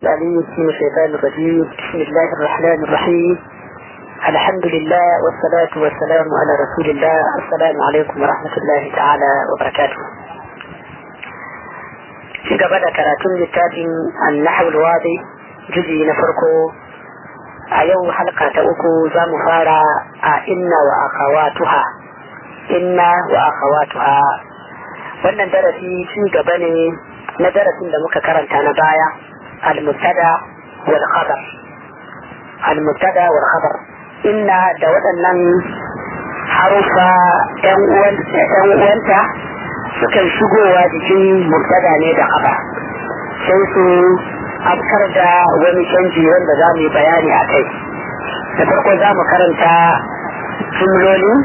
العليم من الشيطان الرجيم بسم الله الرحمن الرحيم الحمد لله والصلاة والسلام على رسول الله السلام عليكم ورحمة الله تعالى وبركاته في قبل كراتون للتابع النحو الواضي جزء نفرقه أيو حلقة أكو زام فارا إن وأخواتها إن وأخواتها wannan darasi ci gaba ne na darasin da muka karanta na baya al-mubtada wal khabar al-mubtada wal khabar inna da waɗannan harufa yan uwanta sukan shigowa jikin mubtada ne da khabar sai su afkar da wani canji wanda za mu yi bayani a kai da farko za mu karanta jumloli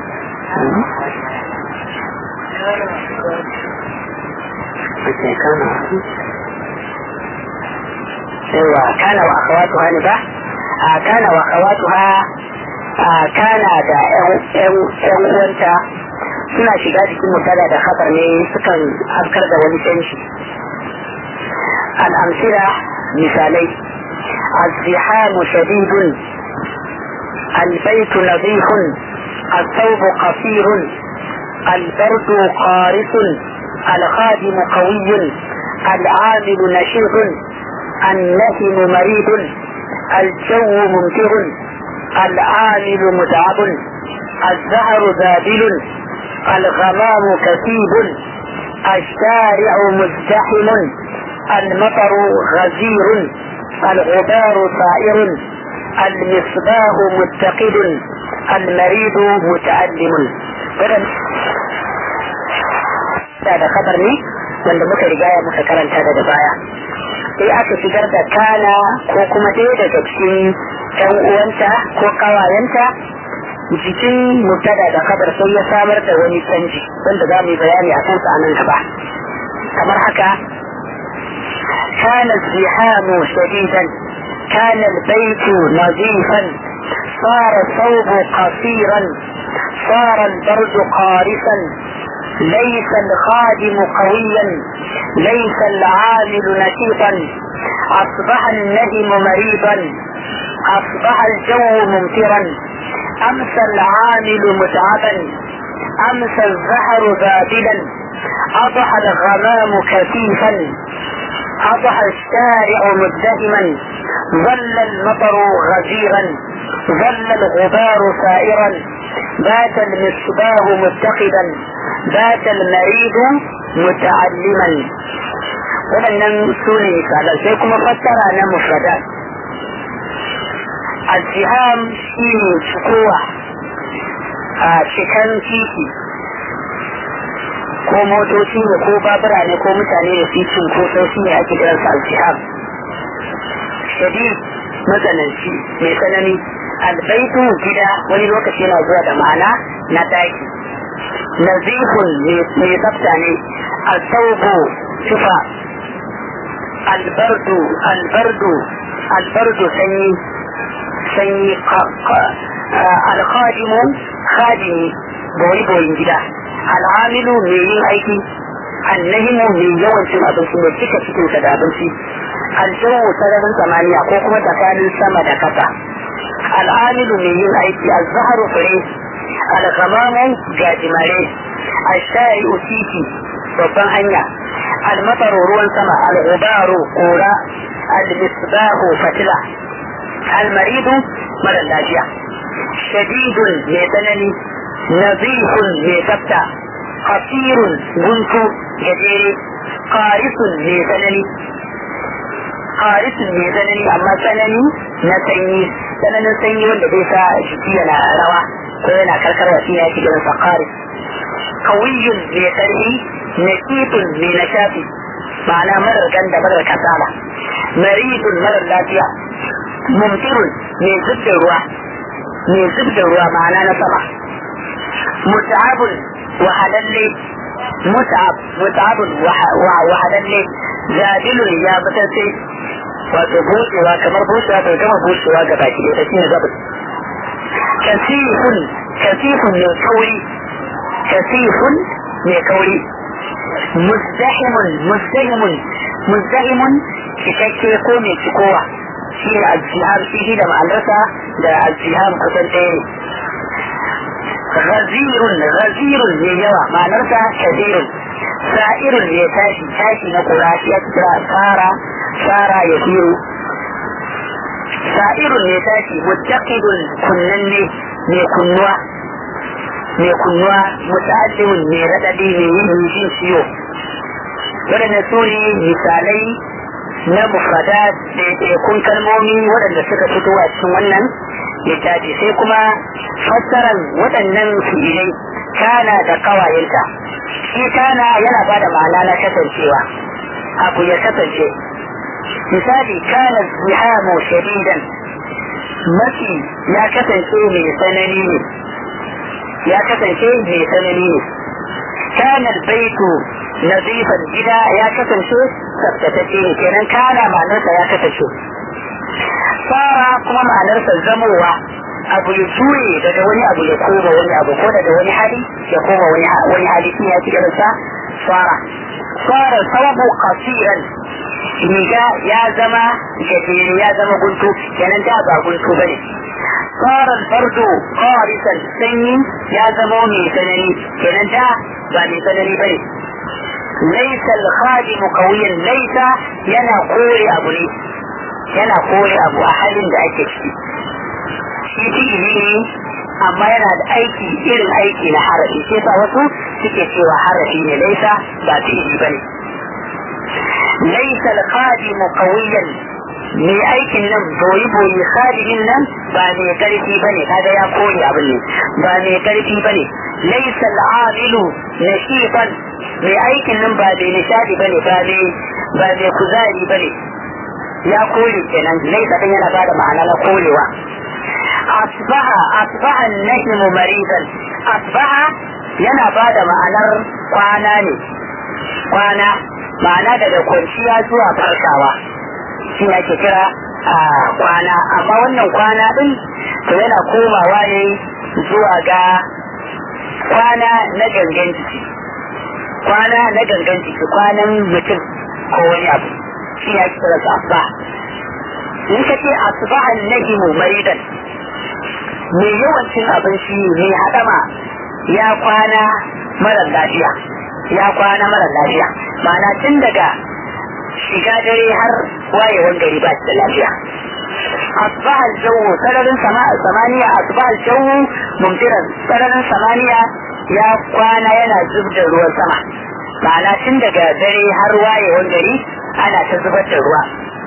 ايوه كان واخواتها نبا آه كان واخواتها آه كان دا yan uwanta suna shiga cikin mutane da khabar ne sukan afkar da wani canji al'amsira misalai الزحام شديد البيت نظيف الثوب قصير البرد قارس الخادم قوي العامل نشيط النهم مريض الجو ممطر العامل متعب الزهر ذابل الغمام كثيب الشارع مزدحم المطر غزير الغبار طائر المصباح متقد المريض متعلم da khabar ne wanda muka rigaya muka karanta daga baya sai aka shigar da kana ko kuma ɗaya daga cikin ɗan uwanta ko ƙawayenta jikin mutada da khabar sai ya samar da wani canji wanda za mu yi bayani a kansa a nan gaba kamar haka كان الزحام شديدا كان البيت نظيفا صار الثوب قصيرا صار البرد قارسا ليس الخادم قويا ليس العامل نشيطا اصبح الندم مريضا اصبح الجو ممطرا امسى العامل متعبا امسى الزهر ذابلا اضحى الغمام كثيفا اضحى الشارع مزدهما ظل المطر غزيرا ظل الغبار سائرا بات المصباح متقدا بات المريض متعلما waɗannan su ne misalan sai kuma fassara na mufradat al-jiham shi ne cikowa a cikin titi ko motoci ne ko babura ne ko mutane da su cinkoso shi ne ake kiransa al-jiham shadid matsananci mai tsanani albaitu gida wani lokaci yana zuwa da ma'ana na daki nazifun mai tsafta ne alsaubu tufa albardu albardu albardu sanyi sanyi alkhadimu khadimi boyi boyin gida al'amilu mai yin aiki annahimu mai yawan cin abinci mai cika cikinsa da abinci aljawu sararin samaniya ko kuma tsakanin sama da kasa al'amilu mai yin aiki azharu fure alghamamu gajimare ashari titi babban hanya almataru ruwan sama al'ubaru kura almisbahu fatila almaridu mara lafiya shadidun mai tsanani nazifun mai tsafta qasirun guntu gajere qarisun mai tsanani qarisun mai tsanani amma tsanani na sanyi tsananin sanyi wanda bai sa jiki yana rawa ko yana karkarwa shi ya ci gaban sa qaris kawiyun mai karfi nakitun mai nashafi ma'ana marar ganda marar kasala maridun marar lafiya mumtirun mai zubda ruwa mai zubda ruwa ma'ana na sama mut'abun wahalalle mut'ab mut'abun wahalalle jadilun ya mutace wato bushewa kamar bushewa bai gama bushewa ga baki da shi ne gabas kasifun kasifun mai kauri kasifun mai kauri muzdahimun muzdahimun muzdahimun cikakke ko mai cikowa shi ne aljihar shi da ma'anarsa da aljihar kusan ɗaya ne غزير غزير yawa ma'anarsa kabirun sa'irun ne tashi tashi na kurashi ya kira tsara tsara ya firu sa'irun ne tashi muttaqidun kunnanne mai kunnuwa mai kunnuwa muta'allimun mai raɗaɗi mai yin jin ciwo waɗanda su ne misalai na mufradat ɗaiɗaikun kalmomi waɗanda suka fito a cikin wannan littafi sai kuma fassarar waɗannan fi'ilai kana da kawayenta shi kana yana ba da ma'ana na kasancewa abu ya kasance misali kana zihamu shadidan mafi ya kasance mai tsanani ne ya kasance mai tsanani ne kana baitu nazifan gida ya kasance tsaftatacce ne kenan kana ma'anarsa ya kasance fara kuma ma'anarsa zamowa abu ya juye daga wani abu ya koma wani abu ko daga wani hali ya koma wani hali shi ya ci sa fara fara sababu kasiran riga ya zama gajere ya zama guntu kenan da ba guntu bane fara fardo qarisan sanyi ya zama mai tsanani kenan da ba mai tsanani bane laisa al-khadim qawiyan laisa yana kore abu ne yana kore abu a halin da ake ciki shi fi'ili ne amma yana da aiki irin aiki na harafi sai sa wasu suke cewa harafi ne laisa ba fi'ili ba ne laisa al-qadimu qawiyan mai aikin nan boyi boyi khadimin nan ba mai karfi ba ne kaga ya kore abin ne ba mai karfi ba ne laisa al-amilu nashiban mai aikin nan ba mai nishadi ba ne ba mai kuzari ba ne ya kore kenan laisa din yana bada ma'ana na korewa asbaha asbaha nahimu maridan asbaha yana bada ma'anar kwana ne kwana ma'ana daga kwanciya zuwa farkawa shi ne ake kira a kwana amma wannan kwana din to yana komawa ne zuwa ga kwana na gangan jiki kwana na gangan jiki kwanan mutum ko wani abu shi ya kira su asba in ka ce asbahan nahimu maridan mai yawancin abinci mai haɗama ya kwana mara lafiya ya kwana mara lafiya ma'ana tun daga shiga dare har wayewan gari ba da lafiya asbaha aljawu sararin samaniya asbaha aljawu mumtiran sararin samaniya ya kwana yana zub da ruwan sama ma'ana tun daga dare har wayewan gari ana ta zubar da ruwa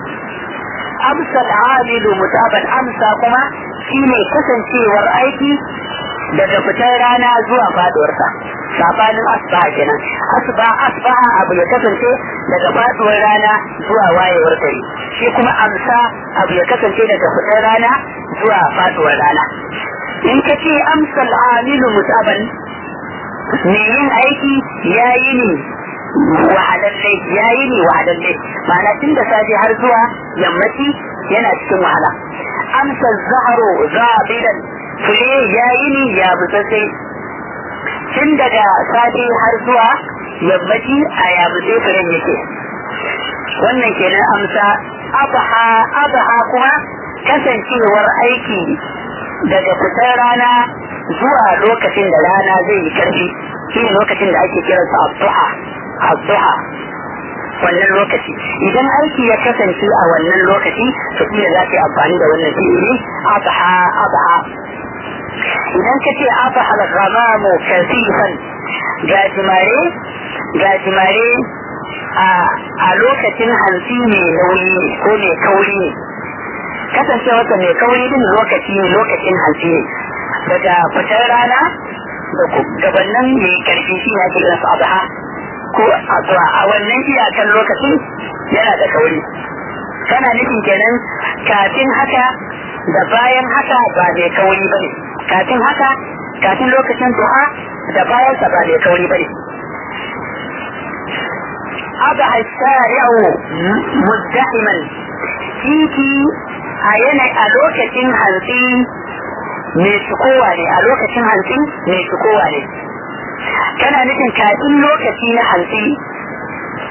amsa al'amilu mutaban amsa kuma shine kasancewar aiki daga fitar rana zuwa faduwarsa sabanin asbaha kenan asba asbaha abu ya kasance daga faduwar rana zuwa wayewar gari shi kuma amsa abu ya kasance daga fitar rana zuwa faduwar rana in ka ce amsa al'amilu mutaban me yin aiki ya yi ne wahalalle ya yi ne wahalalle ma'ana tun da safe har zuwa yammaci yana cikin wahala amsa zaharo zabidan fure ya yi ne ya butsatse tun daga safe har zuwa yammaci a ya butse furen yake wannan kenan amsa abaha abaha kuma kasancewar aiki daga fitar rana zuwa lokacin da rana zai yi karfi shi ne lokacin da ake kiransa abdu'a abdu'a wannan lokaci idan aiki ya kasance a wannan lokaci to shi za ka yi amfani da wannan fi'ili abha abha idan ka ce abha al-ghamamu kasifan gajimare gajimare a lokacin hantsi mai nauyi ko mai kauri ne kasancewarsa mai kauri din lokaci ne lokacin hantsi ne daga fitar rana da gabanin mai karfi shi ne ake kiransa abha ko a wannan iyakan lokacin yana da kauri kana nufin kenan kafin haka da bayan haka ba mai kauri bane kafin haka kafin lokacin duha da bayan sa ba mai kauri bane aba shari'u muzdahiman titi a yana a lokacin hantsi mai sukowa ne a lokacin hantsi mai sukowa ne kana nufin kafin lokaci na hantsi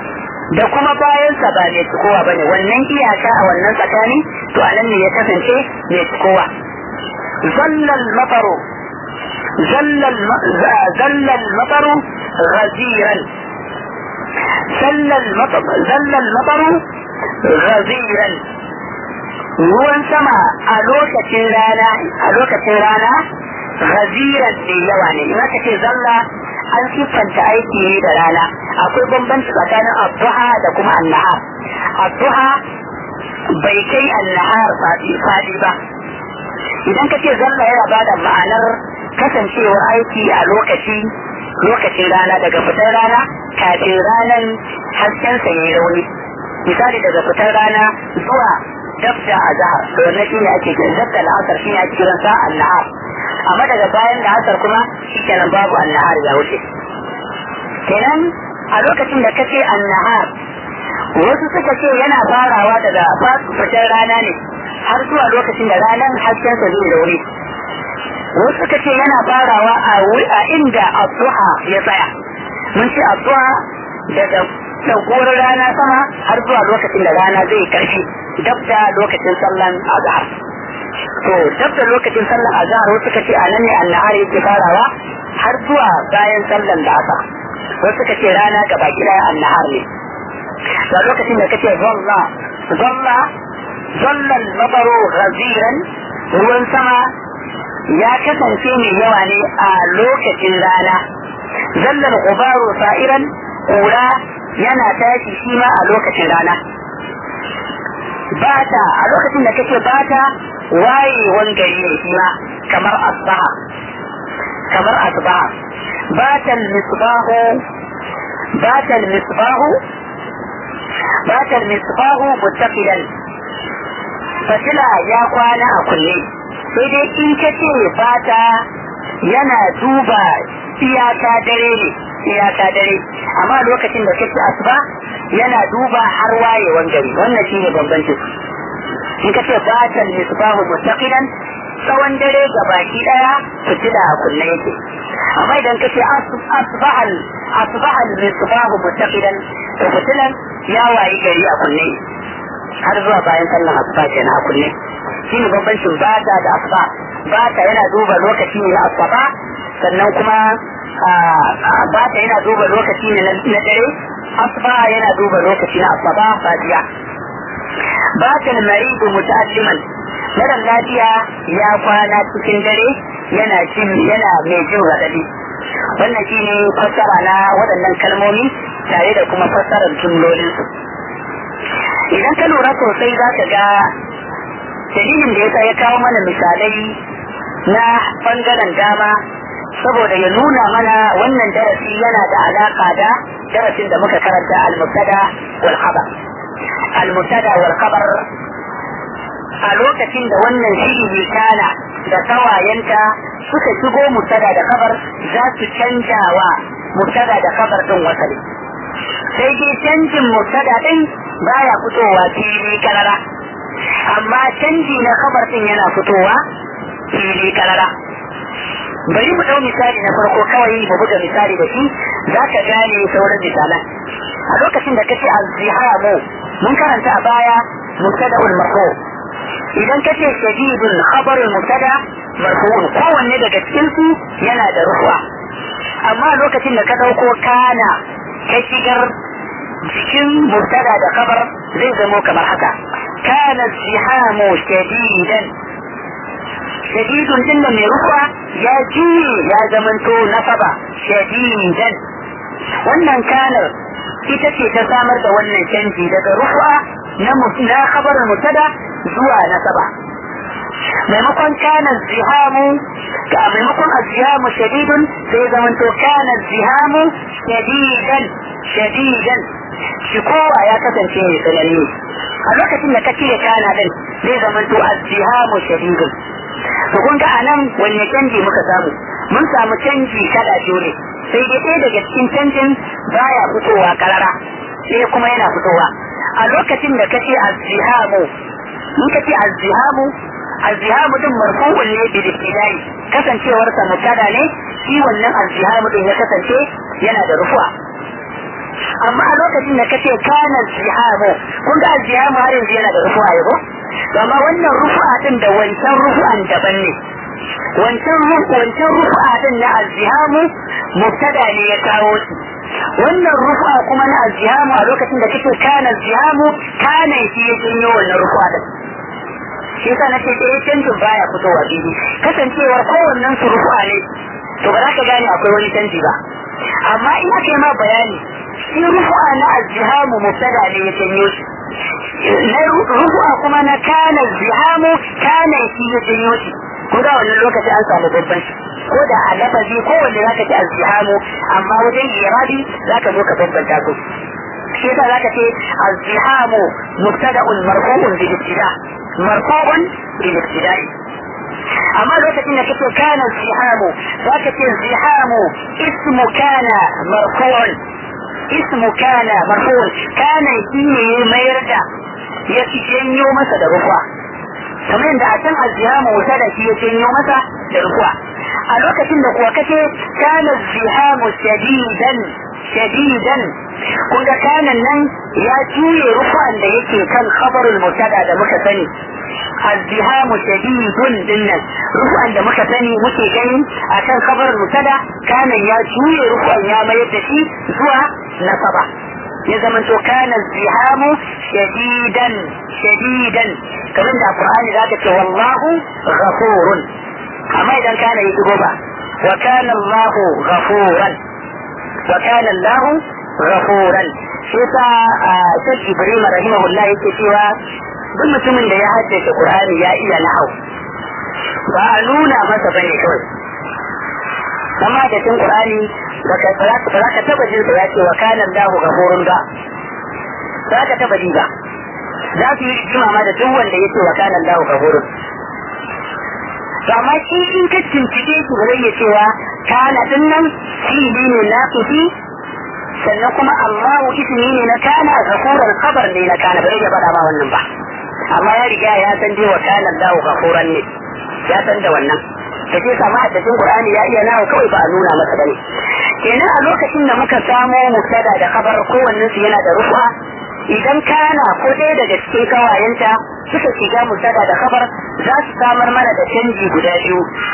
da kuma bayansa ba mai cikowa bane wannan iyaka a wannan tsakani to anan ne ya kasance mai cikowa zallal mafaru zallal zallal mafaru ghaziran zallal mafaru zallal mafaru ghaziran ruwan sama a lokacin rana a lokacin rana ghaziran ne yawa ne in aka ce zalla an siffanta aiki ne da rana akwai bambanci tsakanin abduha da kuma annahar abduha bai kai annahar fadi ba idan ka ce zalla yana ba da ma'anar kasancewar aiki a lokaci lokacin rana daga fitar rana kafin ranan hasken sa yi rauni misali daga fitar rana zuwa dabda a zahar to wannan shine ake kiran dabda al'asar shine ake kiran sa annahar amma daga bayan da asar kuma shikenan babu annahar ya wuce kenan a lokacin da kace annahar wasu suka ce yana farawa daga fitar rana ne har zuwa lokacin da ranar hasken sa zai daure wasu suka ce yana farawa a inda addu'a ya tsaya mun ce addu'a daga ɗaukowar rana sama har zuwa lokacin da rana zai karfi dab da lokacin sallan azhar to dab da lokacin sallan azhar wasu suka ce a nan ne annahar yake farawa har zuwa bayan sallan da asa wasu suka ce rana gaba gida annahar ne da lokacin da kace zalla zalla zallan mabaru ghaziran ruwan sama ya kasance mai yawa ne a lokacin rana zallan gubaru sa'iran kura yana tashi shi ma a lokacin rana bata a lokacin da kake bata wayewan gari ne shi ma kamar asbaha kamar asbaha batal misbahu batal misbahu batal misbahu muttaqilan fatila ya kwana a kulle sai dai in kace bata yana duba iyaka dare ne iyaka dare amma lokacin da kake asuba yana duba har wayewan gari wannan shine bambancin in kace batal misbahu muttaqilan tsawon dare ga baki daya fitila a kunne yake amma idan kace asbahal asbahal misbahu muttaqilan to fitilan ya wayi gari a kunne har zuwa bayan sallan asuba kenan a kunne shine bambancin bata da asuba bata yana duba lokaci ne na asuba sannan kuma bata yana duba lokaci ne na dare asuba yana duba lokaci na asuba fatiya bata maridu muta'alliman mara lafiya ya kwana cikin dare yana jin yana mai jin raɗaɗi wannan shine fassara na waɗannan kalmomi tare da kuma fassarar jumlolinsu idan ka lura sosai za ka ga dalilin da yasa ya kawo mana misalai na bangaren dama saboda ya nuna mana wannan darasi yana da alaka da darasin da muka karanta al-mubtada wal khabar al-mubtada wal khabar a lokacin da wannan shiri kana da kawayenta suka shigo mubtada da khabar za su canja wa mubtada da khabar din wasali sai dai canjin mubtada din baya fitowa fili karara amma canji na khabar din yana fitowa fili karara bari mu dau misali na farko kawai mu buga misali da shi za ka gane sauran misalan a lokacin da kace az-zihamu mun karanta a baya mubtada'ul marfu idan kace shadidun khabarul mubtada marfu'un kowanne daga cikin su yana da rufa amma lokacin da ka dauko kana ka shigar cikin mubtada da khabar zai zamo kamar haka kana zihamu shadidan shadidun din mai rufa ya juye ya zamanto nasaba shadidan wannan kanar ita ce ta samar da wannan canji daga rufa na na khabarin mutada zuwa nasaba maimakon kana zihamu ga maimakon azzihamu shadidun sai zamanto kana zihamu shadidan shadidan shi kowa ya kasance mai tsanani a lokacin da ka cire kana din zai zamanto azzihamu shadidun to kun ga anan wanne canji muka samu mun samu canji kada dole sai dai ɗaya daga cikin canjin baya fitowa karara sai kuma yana fitowa a lokacin da kace azzihamu in kace azzihamu azzihamu din marfu'un ne bi ibtidai kasancewar sa mubtada ne shi wannan azzihamu din ya kasance yana da rufuwa amma a lokacin da kace kana zihamu kun ga zihamu har yanzu yana da rufu'a yabo amma wannan rufu'a din da wancan rufu'an daban ne wancan wancan rufu'a din na azzihamu mubtada ne ya kawo shi wannan rufu'a kuma na azzihamu a lokacin da kake kana zihamu kana shi ya janyo wannan rufu'a din shi yasa nace eh canjin baya fitowa bibi kasancewar kowannen su rufu'a ne to ba za ka gane akwai wani canji ba amma in aka yi ma bayani shi rufu'a na azzihamu mubtada ne ya janyo shi na rufu'a kuma na kana zihamu kana shi ya janyo shi ko da wannan lokaci an samu babban shi ko da a lafazi ko wanda zaka ji azzihamu amma wajen irabi zaka zo ka bambanta su shi yasa zaka ce azzihamu mubtada'un marfu'un bil ibtida marfu'un bil ibtida'i amma lokacin da kake kana zihamu zaka ce zihamu ismu kana marfu'un ismu kana marfu'un kana shi ne mayar da ya janyo masa da rufa kamar yadda a can azzihamu wuta da shi ya janyo masa da rufa a lokacin da kuwa kace kana zihamu shadidan shadidan kun ga kanan nan ya juye rufan da yake kan khabarul mutada da muka sani azzihamu shadidun dinnan rufan da muka sani muke gani akan khabarul mutada kanan ya juye rufan ya mayar da shi zuwa nasaba ya zama to kana zihamu shadidan shadidan kamar da qur'ani zaka ce wallahu ghafurun amma idan kana yi goba wa kana allah ghafuran wa kana allah ghafuran shi sa sai ibrahim rahimahullah yake cewa duk mutumin da ya haddace qur'ani ya iya nahau ba a nuna masa bane kawai amma da cin qur'ani baka ba za ka taba jin ya ce wa kana Allahu ghafurun ba za ka taba ji ba za su yi jima ma da duk wanda yake wa kana Allahu ghafurun to amma shi in ka cincike shi ba zai cewa kana din nan fi'ili ne na fi sannan kuma Allahu ismi ne na kana ghafurun khabar ne na kana bai ya bada ba wannan ba amma ya riga ya san dai wa kana Allahu ghafuran ne ya san da wannan da ke samu haddacin Qur'ani ya iya nawa kawai ba a nuna masa bane kenan a lokacin da muka samo mubtada da khabar kowannen su yana da rufa idan kana ko ɗaya daga cikin kawayenta suka shiga mubtada da khabar za su samar mana da canji guda biyu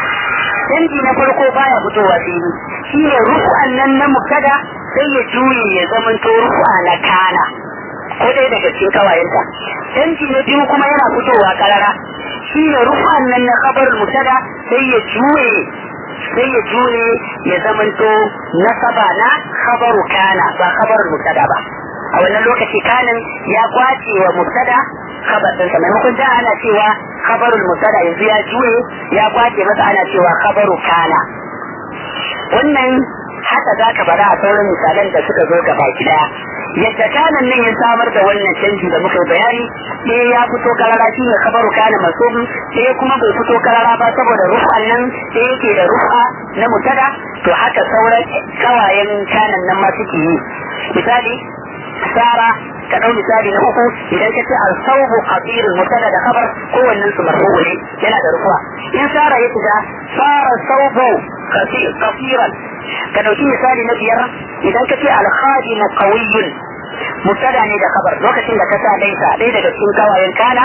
canji na farko baya fitowa fili shi ne rufu'an nan na mubtada sai ya juye ya zamanto rufu'a na kana ko ɗaya daga cikin kawayenta canji na biyu kuma yana fitowa karara shi ne rufu'an nan na khabar mubtada sai ya juye sai ya jure ya zamanto nasaba na khabaru kana ba khabarul mubtada ba a wannan lokaci kanin ya kwace wa mubtada khabar din sa maimakon da ana cewa khabarul mubtada yanzu ya juye ya kwace masa ana cewa khabaru kana wannan haka za ka bada a sauran misalan da suka zo gaba daya yadda kanan nan ya samar da wannan canji da muka bayani ɗaya ya fito karara shi ne kabaru kana masubi ɗaya kuma bai fito karara ba saboda rufan nan ɗaya yake da rufa na mutada to haka sauran kawayen kanan nan ma suke yi misali sara ka ɗau misali na uku idan ka ce al-sawbu qadirul mutada da khabar kowannen su marfu'u ne yana da rufa in sara ya shiga sara sawbu qasiran ka ɗauki misali na biyar idan ka ce al-khadimu qawiyyun mubtada ne da khabar lokacin da ka sa laisa ɗaya daga cikin kawayen kana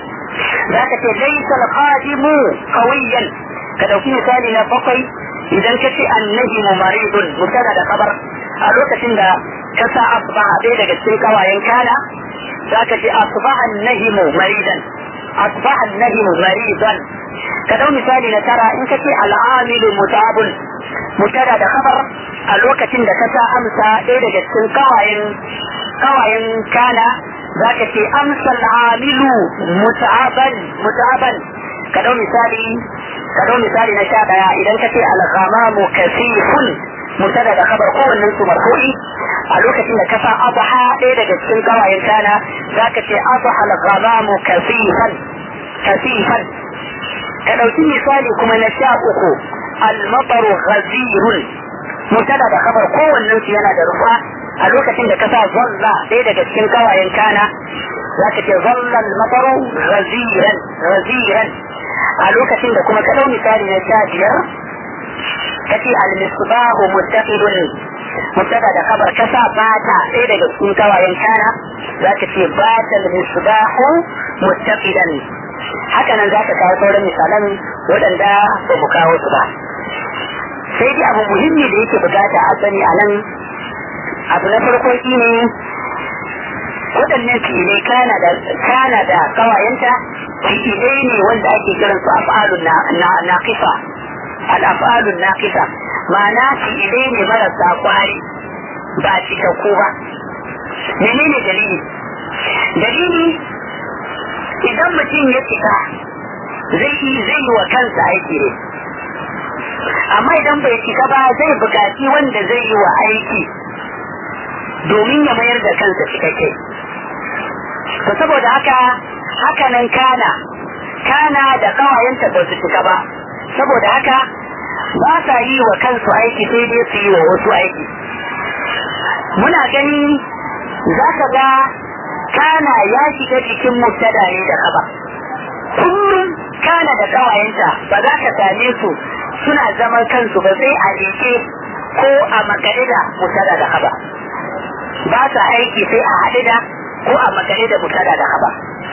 za ka ce laisa al-khadimu qawiyyan ka ɗauki misali na bakwai idan ka ce annahimu maridun mubtada da khabar a lokacin da ka sa asbaha ɗaya daga cikin kawayen kana za ka ce asbaha annahimu maridan asbaha annahimu maridan ka ɗau misali na tara in ka ce al'amilu mutabun mubtada da khabar a lokacin da ka sa amsa ɗaya daga cikin kawayen kawayen kana za ka ce amsa al'amilu muta'aban muta'aban ka dau misali ka dau misali na sha daya idan ka ce al-ghamamu kasifun mutada da khabar kowannen su marfu'i a lokacin da ka sa adha ɗaya daga cikin kawayen kana za ka ce adha al-ghamamu kasifan kasifan ka ɗauki misali kuma na sha uku al-mataru ghazirun mutada da khabar kowannen su yana da rufa a lokacin da ka sa zalla ɗaya daga cikin kawayen kana za ka ce zalla al-mataru ghaziran ghaziran a lokacin da kuma ka ɗau misali na sha biyar ka ce al-misbahu muttaqidun mubtada da khabar kasa bata sai daga cikin kawayen kana zaka ce batal misbahu muttaqidan haka nan zaka kawo sauran misalan waɗanda ba mu kawo su ba sai dai abu muhimmi da yake bukata a sani a nan abu na farko shine waɗannan fi'ilai kana da kana da kawayenta fi'ilai ne wanda ake kiran su af'alun naqisa al-af'alun naqisa ma'ana fi'ilai ne marasa kwari ba cikakku ba menene dalili dalili idan mutum ya cika zai yi zai yi wa kansa aiki ne amma idan bai cika ba zai bukaci wanda zai yi wa aiki domin ya mayar da kansa cikakke to saboda haka hakanan kana kana da kawayenta ba su cika ba saboda haka ba sa yi wa kansu aiki sai dai su yi wa wasu aiki muna gani za ka ga kana ya shiga cikin mubtada ne da kaba kullum kana da kawayenta ba za ka same su suna zaman kansu ba sai a rike ko a makare da mubtada da kaba ba sa aiki sai a haɗe da ko a makare da mubtada da kaba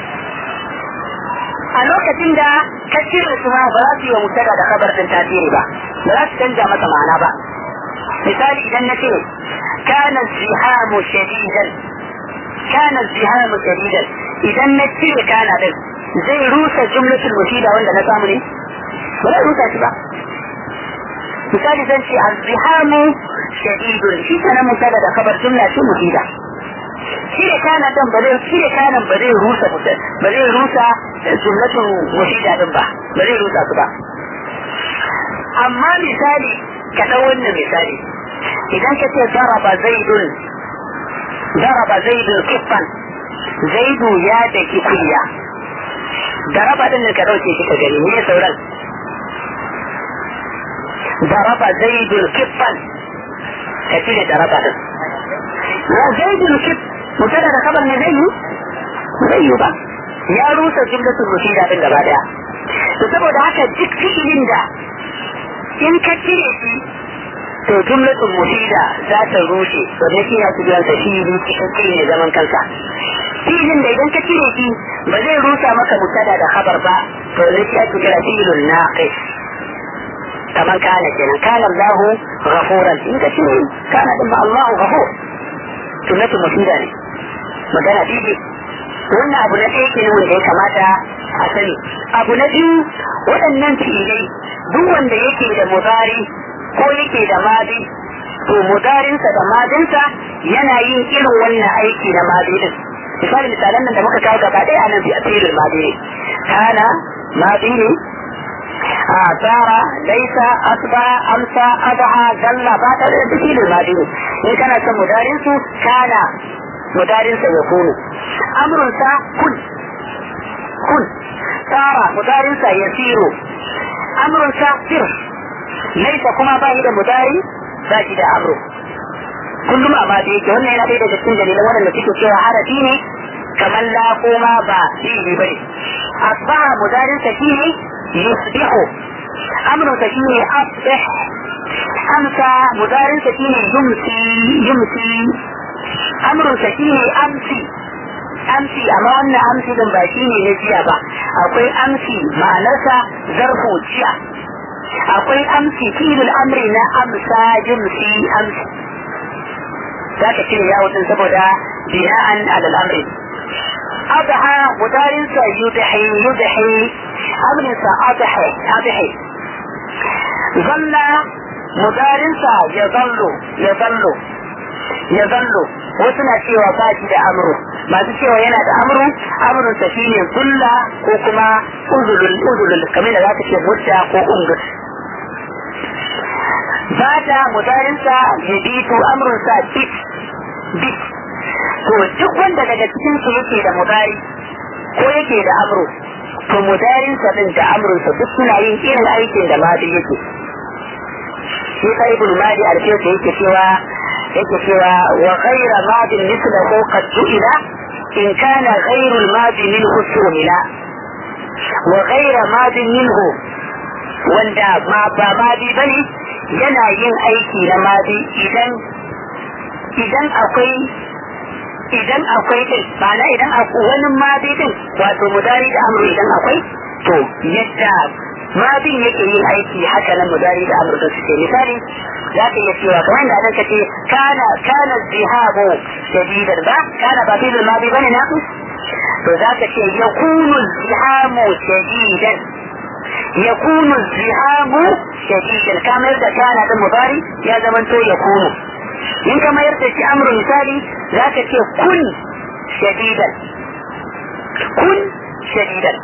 a lokacin da ka cire su ma ba za su yi wa mubtada da kabar din tasiri ba ba za su canja masa ma'ana ba misali idan na ce kana zihamu shadidan kana zihamu shadidan idan na cire kana din zai rusa jumlatul mufida wanda na samu ne ba zai rusa shi ba misali zan ce azzihamu shadidun shi kana mubtada da kabar jumla ce mufida shirya kana dan ba zai shirya kanan ba zai rusa ba zai rusa jumlatun mufida din ba ba zai rusa su ba amma misali ka dau wannan misali idan ka ce zaraba zaidun zaraba zaidun kiffan zaidu ya daki kuliya daraba din ka dauke shi ka gani ne sauran daraba zaidun kiffan ka cire daraba din ya zaidun kiffan mubtada da kabar ne zai yi zai yi ba ya rusa jumlatul mufida din gaba daya to saboda haka duk fi'ilin da in ka cire shi to jumlatul mufida za ta rushe to ne shi ya ci jiran sa fi'ili cikakke ne zaman kansa fi'ilin da idan ka cire shi ba zai rusa maka mubtada da kabar ba to ne shi ya ci jiran fi'ilun naqis kamar kana kenan kana Allahu ghafuran in ka cire kana din ba Allahu ghafur sunnatul mufida ne magana bibi wannan abu na ɗaya kenan wanda ya kamata a sani abu na biyu waɗannan fi'ilai duk wanda yake da mudari ko yake da madi to mudarinsa da madinsa yana yin irin wannan aiki na madi din misali misalan nan da muka kawo gaba ɗaya a nan fi asirin madi ne kana madi ne a tsara laisa asba amsa adha zalla ba ta da filin madi ne in kana son mudarin su kana mudarin sa ya kunu amrun sa kun kun tsara mudarin sa ya siro amrun sa sir laisa kuma ba da mudari ba shi da amru kullum amma da yake wannan yana ɗaya daga cikin dalilan waɗanda suke cewa harafi ne kamar la kuma ba fi'ili bane asbaha mudarin sa shine yusbihu amrun sa shine asbih amsa mudarin sa shine yumsi yumsi amrun sa shine amsi amsi amma wannan amsi din ba shine na jiya ba akwai amsi ma'anarsa zarfu jiya akwai amsi filin amri na amsa yumsi amsi za ka cire yawon din saboda bina'an alal amri adha mudarin sa yudhi yudhi amrin sa adhi adhi zalla mudarinsa ya zallo ya zallo ya zallo wasu na cewa ba shi da amru masu cewa yana da amru amrun sa shine zulla ko kuma uzulul uzulul kamar da zaka ce mutta ko ungus bata mudarinsa ya bitu amrun sa bit bit to duk wanda daga cikin su yake da mudari ko yake da amru to mudarinsa din da amrunsa duk suna yin irin aikin da madi yake shi ka ibn madi alfiyarsa yake cewa yake cewa wa ghayra madin mislahu qad ju'ila in kana ghayru al-madi minhu su'ila wa ghayra madin minhu wanda ma ba madi bane yana yin aiki na madi idan idan akwai idan akwai din ma'ana idan akwai wani madi din wato mudari da amru idan akwai to yadda madin yake yin aiki haka nan mudari da amru da suke misali za ka iya cewa kamar da ka ce kana kana zihabu shadidan ba kana ba fi madi bane na to za ka ce yakunu zihamu shadidan yakunu zihamu shadidan kamar da kana da mudari ya zamanto yakunu in ka mayar da shi amru misali za ka ce kun shadidan kun shadidan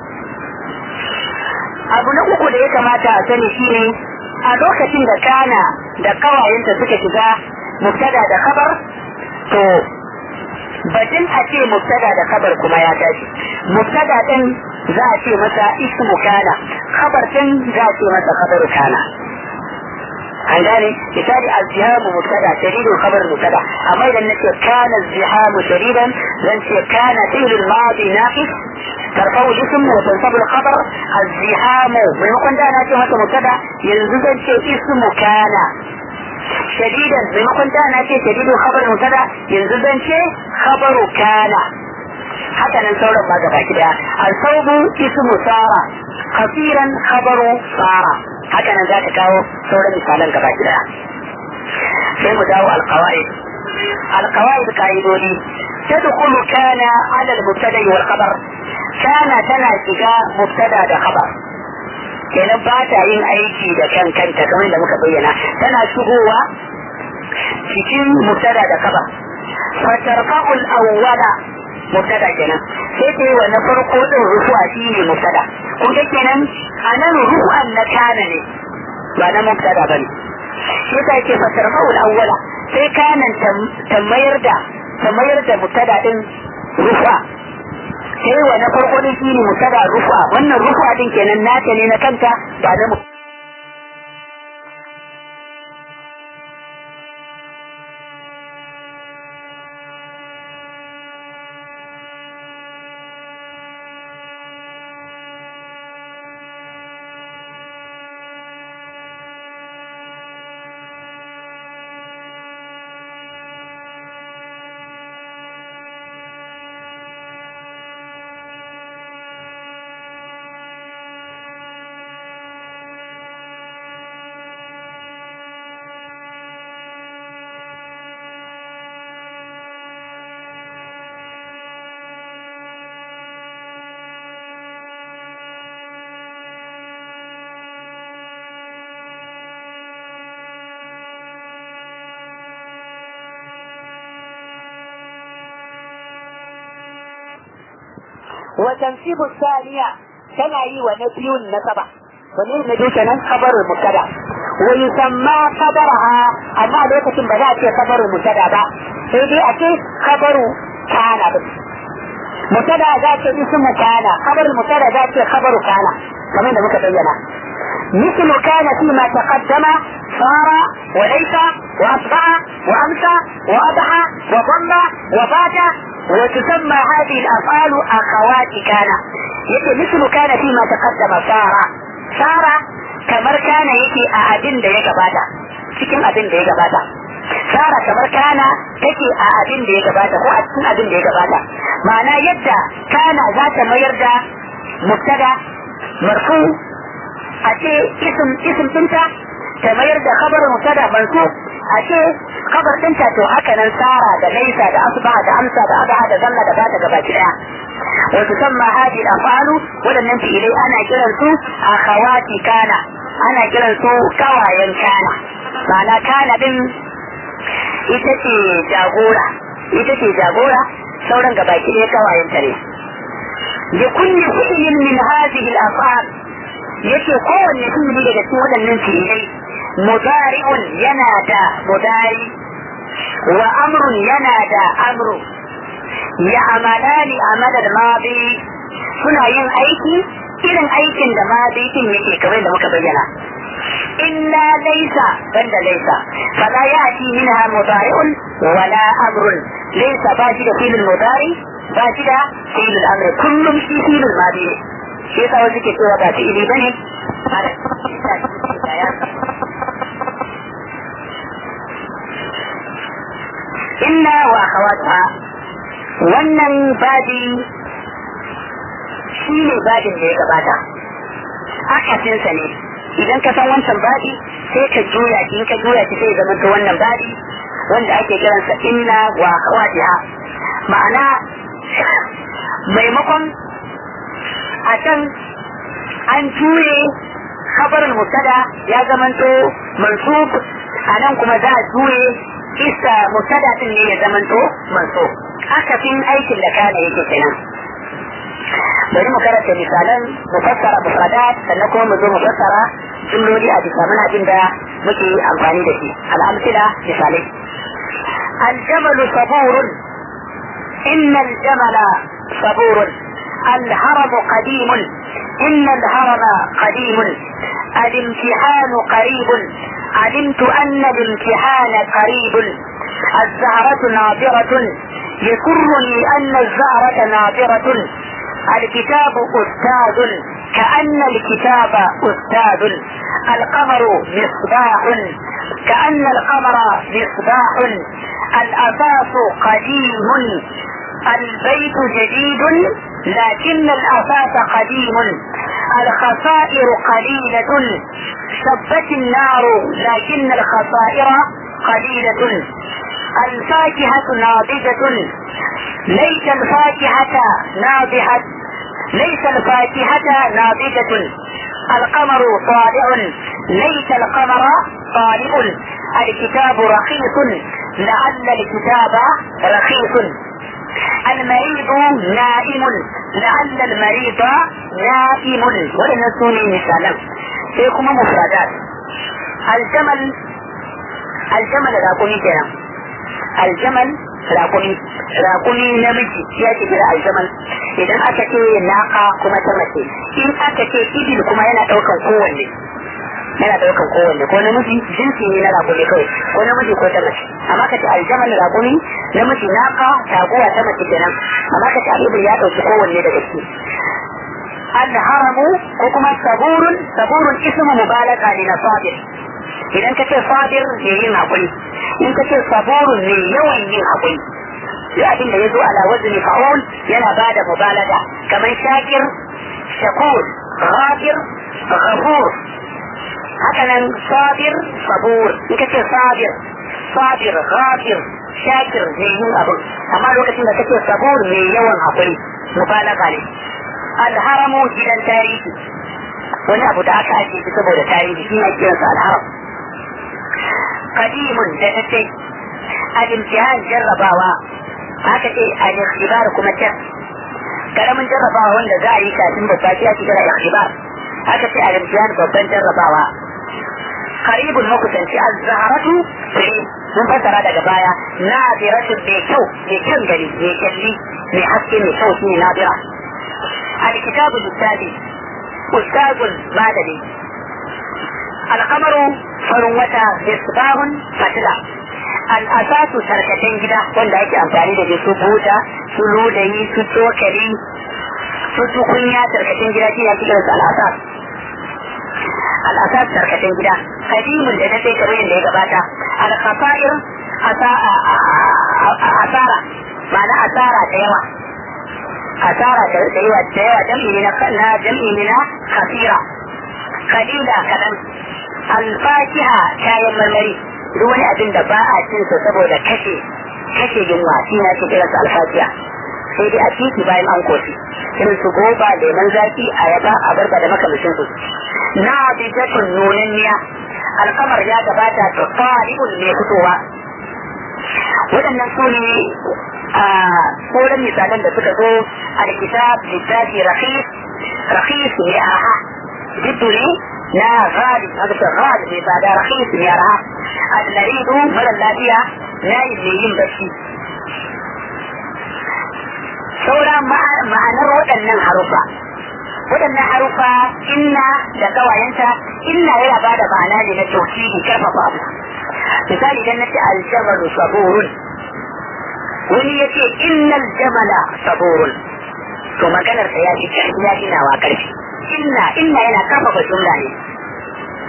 abu na uku da ya kamata a sani shine a lokacin da kana da kawayenta suka shiga mubtada da kabar to batun a ce mubtada da kabar kuma ya tashi mubtada din za a ce masa ismu kana kabar din za a ce masa kabaru kana an gane misali azzihamu mubtada shadidul khabar mubtada amma idan nace kana azzihamu shadidan zan ce kana fi'l al-madi naqis ترفع الاسم وتنصب الخبر الزحام maimakon da na ce masa mubtada yanzu zan ce ismu kana shadidan maimakon da na ce shadidul khabar mubtada yanzu zan ce khabaru kana haka nan sauran ma gaba gida al-sawbu ismu sara kasiran khabaru sara haka nan za ta kawo sauran misalan gaba gida sai mu dawo alqawaid alqawaid kaidodi تدخل كان على المبتدا والخبر كان tana shiga mubtada da khabar kenan ba ta yin aiki da kan kanta kamar da muka bayyana tana shigowa cikin mubtada da khabar fatarfa'u al-awwala mubtada kenan sai ta yi wa na farko din rufuwa shi ne mubtada kun ga kenan a nan ru'an na kana ne ba na mubtada bane shi ta ce fatarfa'u al-awwala sai kanan ta mayar da ta mayar da mubtada din rufa sai wa na farko din shi ne mubtada rufa wannan rufa din kenan nata ne na kanta ba na وتنسيب الثانية كما يي ونبي النسبة ونبي نبي كان خبر المبتدا ويسمى خبرها أما لوكة بدأت خبر المبتدا با سيدي أكي خبر كان بس مبتدا ذات اسم كان خبر المبتدا ذات خبر كان كما نبي بينا مثل كان فيما تقدم صار وليس وأصبح وأمسى وأضحى وضل وفات وتسمى هذه الافعال اخوات كان yake mislu kana fi ma taqaddama sara sara kamar kana yake a abin da ya gabata cikin abin da ya gabata sara kamar kana take a abin da ya gabata ko a cikin abin da ya gabata ma'ana yadda kana za ta mayar da mubtada marfu a ce ism ism dinta ta mayar da khabar mubtada mansub a ce kabar ɗinta to haka nan sara da laisa da asba da amsa da aba da zanna da bata gaba daya wa tusamma hadhihi al-af'alu wadannan fi'ilai ana kiran su akhawati kana ana kiran su kawayen kana ma'ana kana din ita ce jagora ita ce jagora sauran gaba ɗaya kawayen ta ne da kulli fi'lin min hadhihi al-af'al yace kowanne fi'ili daga cikin waɗannan fi'ilai mudari'un yana da mudari wa amrun yana da amru ya amalani amalal madi suna yin aiki irin aikin da madi din yake kamar da muka bayyana illa laysa banda laysa fala yati minha mudari'un wala amrun laysa ba shi da filin mudari ba shi da filin amr kullum shi filin madi ne shi yasa wasu ke cewa ba fi'ili bane inna wa akhawatuha wannan babi shi ne babin da ya gabata akasinsa ne idan ka san wancan babi sai ka juya shi in ka juya shi sai zama wannan babi wanda ake kiransa inna wa akhawatiha ma'ana maimakon a can an juye khabarin mubtada ya zamanto mansub a nan kuma za a juye isa mubtada din ne ya zamanto mansub akasin aikin da kana yake kenan bari mu karanta misalan mu fassara mufradat sannan kuma mu zo mu fassara jumloli a bisa muna jin da muke amfani da shi al'amsila misalai الجمل صبور إن الجمل صبور الهرم قديم إن الهرم قديم الامتحان قريب علمت أن الامتحان قريب الزهرة ناظرة يسرني أن الزهرة ناظرة الكتاب أستاذ كأن الكتاب أستاذ القمر مصباح كأن القمر مصباح الأساس قديم البيت جديد لكن الأساس قديم الخسائر قليلة شبت النار لكن الخسائر قليلة الفاكهة ناضجة ليس الفاكهة ناضحة ليس الفاكهة ناضجة القمر طالع ليس القمر طالع الكتاب رخيص لعل الكتاب رخيص المريض نائم لعل المريض نائم ولن سوني مثالا سيكون مفردات الجمل الجمل راقوني كنا الجمل raƙumi raƙumi namiji ya ce kira aljamal idan aka ce naka kuma ta mace in aka ce ibil kuma yana ɗaukan kowanne yana ɗaukan kowanne ko namiji jinsi ne na raƙumi kawai ko namiji ko ta mace amma ka ce aljamal raƙumi namiji naka taguwa ta mace kenan amma ka ce al'ibil ya ɗauki kowanne daga ciki alharamu ko kuma saburun saburun ismu mubalaga ne na sabir idan ka ce sabir ne yin haƙuri in ka ce saburun ne yawan yin haƙuri duk abin da ya zo ala wazni fa'ul yana ba da mubalaga kamar shakir shakur ghafir ghafur haka nan sabir sabur in ka ce sabir sabir ghafir shakir ne yin abin amma lokacin da kake sabur ne yawan haƙuri mubalaga ne alharamu gidan tarihi wani abu da aka ake shi saboda tarihi shi ne kiransa alharam قديم لتتي الامتحان جرباوا haka ce a ikhtibar kuma can karamin jarrabawa wanda za a yi kafin babba shi ake kira ikhtibar haka ce a imtihan babban jarrabawa qaribun makusanci az-zaharatu mun fassara daga baya nadiratu mai kyau mai kyan gari mai kyalli mai haske mai kyau shine nadira al-kitabu littafi ustazun madani alkamaru farin wata misbahun fatila al'asatu tarkacen gida wanda ake amfani da su buta su ludayi su cokali su tukunya tarkacen gida shi ake kiransu al'asas al'asas tarkacen gida kadimun da dai kamar yadda ya gabata al-khasair asara ma'ana asara da yawa asara da yawa da yawa jam'i ne na jam'i ne na khasira kalila kadan alfakiha kayan marmari duk wani abin da ba a cin sa saboda kashe kashe yunwa shi na ke kiransa alfakiha sai dai a titi bayan an koshi irin su goba lemon zaki ayaba abarba da makamashin su na bijatun nunanniya alkamar ya gabata da fari'un mai fitowa waɗannan su ne a sauran misalan da suka zo a kitab littafi rahis rahis mai aha jiddu ne na ghali haka ce ghali mai tsada rahis mai araha al-maridu mara lafiya na yi mai yin bacci saura ma'anar waɗannan harufa waɗannan harufa inna da kawayenta inna yana ba da ma'ana ne na tauhidi karfafa abu misali idan nace aljamalu saburun wani ya ce innal jamala saburun to maganar sa ya fi ya fi nawa karfi inna inna yana karfafa jumla ne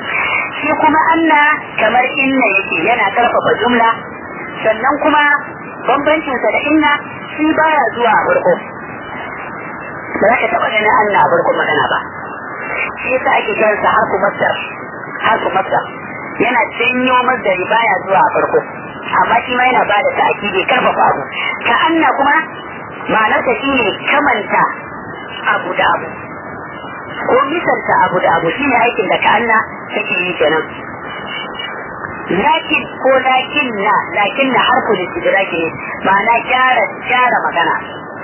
shi kuma anna kamar inna yake yana karfafa jumla sannan kuma bambancinsa da inna shi baya zuwa a farko ba za ka taɓa ganin anna a farko magana ba shi yasa ake kiransa harfu masdar harfu masdar yana janyo masdari baya zuwa a farko amma shi ma yana bada ta'kidi karfafa abu ka anna kuma ma'anarsa shine kamanta abu da abu ko misalta abu da abu shine aikin da ka anna take yi kenan lakin ko lakin na lakin na harfu istidraki ne ma'ana gyara gyara magana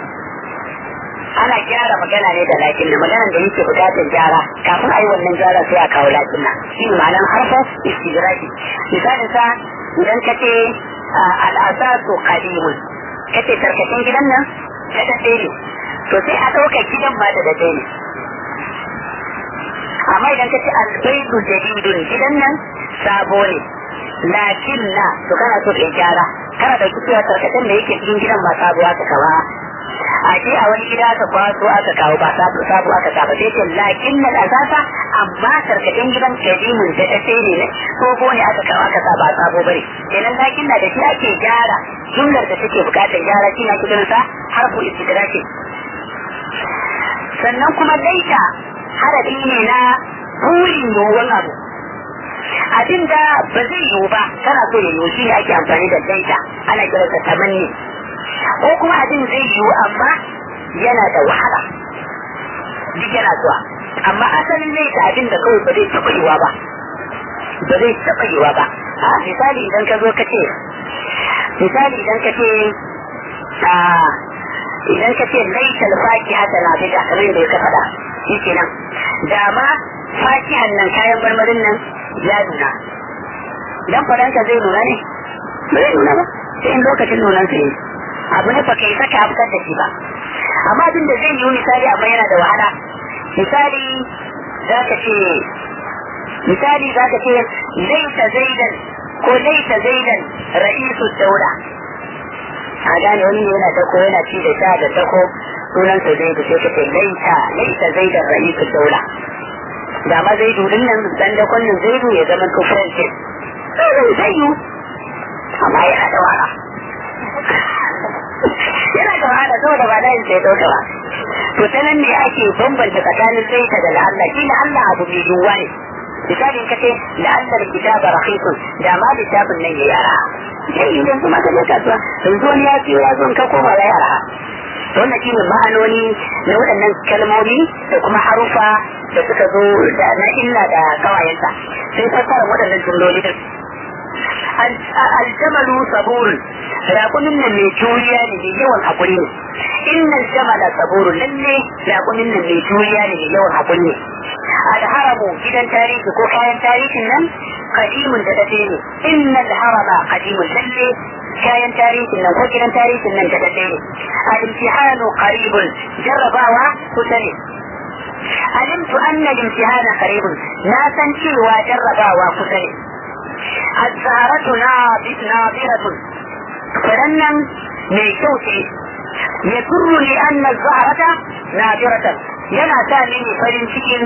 ana gyara magana ne da lakin na maganan da yake bukatar gyara kafin a yi wannan gyara sai a kawo lakin na shi ne ma'anar harfa istidraki misalin sa idan ka ce al'asasu qadimun ka ce tarkacin gidan nan da daɗe ne to sai a ɗauka gidan ma da daɗe ne amma idan ka ce albaidu jadidun gidan nan sabo ne lakin na to kana so kai gyara kana da cewa tarkacin da yake cikin gidan ba sabo aka kawa a ce a wani gida aka kwaso aka kawo ba sabo sabo aka kawo sai ce lakin na asasa amma tarkacin gidan kadimin da ta sai ne ko ne aka kawo aka sa ba sabo bane kenan lakin na da shi ake gyara jumlar da take bukatar gyara shi na kidan sa harfu istidraki sannan kuma laita harafi ne na burin yiwuwan abu abin da ba zai yiwu ba kana so ya yiwu shi ne ake amfani da laita ana kiransa tamanni ko kuma abin zai yiwu amma yana da wahala duk yana zuwa amma asalin laita abin da kawai ba zai taɓa yiwa ba ba zai taɓa yiwa ba a misali idan ka zo ka ce misali idan ka ce idan ka ce laita fakiha ta na bida kamar yadda ka faɗa shi kenan da ma fakihan nan kayan marmarin nan ya nuna dan faranka zai nuna ne ba zai nuna ba sai in lokacin nunan su ne abu ne baka yi saka fitar da shi ba amma abin da zai yi misali amma yana da wahala misali za ka ce misali za ka ce laita zaidan ko laita zaidan ra'isu daula a gane wani ne yana dako yana ci da sha da dako sunan sa zaidu sai ka ce laita laita zaidan ra'isu daula da ma zaidu din nan dan dakon nan zaidu ya zama to french zai yi amma yana da wahala yana da wahala saboda ba da sai dauka ba to ta nan ne ake bambanta tsakanin zaita da la'alla shi la'alla abu mai yiwuwa ne misali ka ce la'allar kitaba rahisun da ma littafin nan ya yara sai idan kuma ka je kasuwa yanzu wani ya ce ya zo ka koma ya yara wannan shine ma'anoni na waɗannan kalmomi da kuma harufa da suka zo da na illa da kawayensa sai fassara waɗannan jumloli din aljamalu saburun raƙumin nan mai juriya ne mai yawan haƙuri ne innal jamala saburun lalle raƙumin nan mai juriya ne mai yawan haƙuri ne alharamu gidan tarihi ko kayan tarihin nan kadimun da dade ne innal harama kadimun lalle kayan tarihin nan ko gidan tarihin nan da dade ne al-imtihanu qaribun jarrabawa kusa ne alimtu anna al-imtihana qaribun na san cewa jarrabawa kusa ne الزهرة ناظرة فلنن من شوتي يسر لأن الزهرة ناظرة ينا تامين فرن cikin